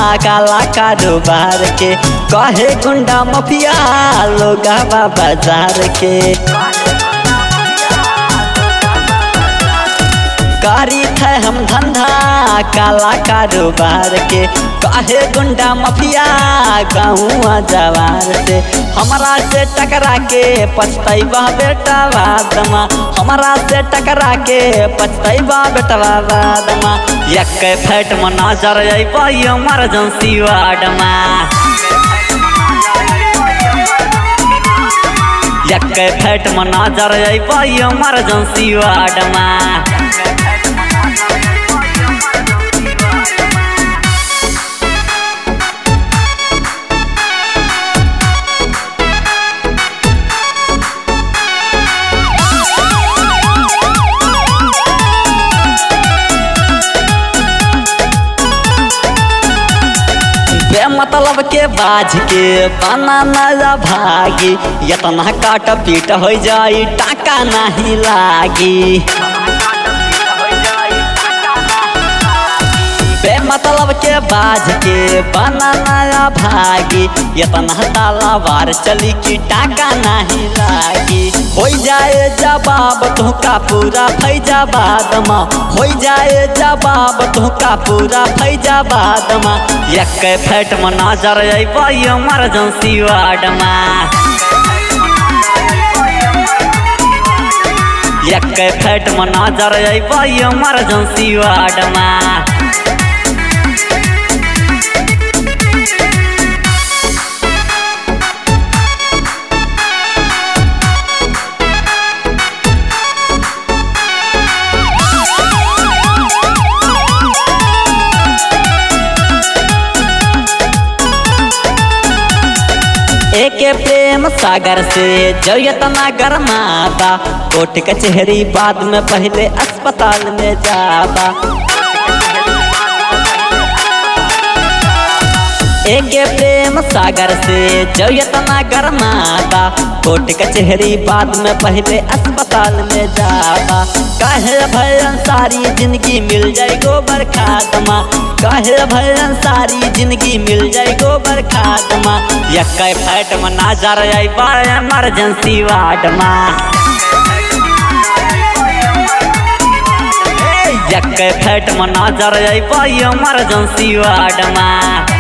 काला कारोबार के कहे गुंडा मफिया लोगावा बाजार के करी थे हम धंधा काला कारोबार के कहे गुंडा मफिया गाँव जवार से हमरा से टकरा के पछतैबा बेटा बादमा हमरा से टकरा के पछतैबा बेटवा बादमा एक फैट में नजर अइबा इमरजेंसी वार्डमा एक फैट में नजर अइबा इमरजेंसी वार्डमा मतलब के बाज के बना नया भागी इतना काट पीट हो जाई टाका नहीं लागी बे मतलब के बाज के बना नया भागी इतना तालावार चली कि टाका नहीं लागी हो जाए जवाब तुहका पूरा फैजाबाद में हो जाए जवाब तुहका पूरा फैजाबाद में एक फैट में नजर अइबा इमरजेंसी वार्ड में एक फैट में नजर अइबा इमरजेंसी वार्ड में एके प्रेम सागर से जयतना गरमाबा कोर्ट कचहरी बाद में पहले अस्पताल में जाबा एके प्रेम सागर से जयतना गरमाबा कोर्ट कचहरी बाद में पहले अस्पताल में जाबा कहे भयन सारी जिंदगी मिल जाए गोबर खादमा कहे भयन सारी जिंदगी मिल जाए गोबर खादमा एक फैट में नजर अइबा इमरजेंसी वार्ड में एक फैट में नजर अइबा इमरजेंसी वार्ड में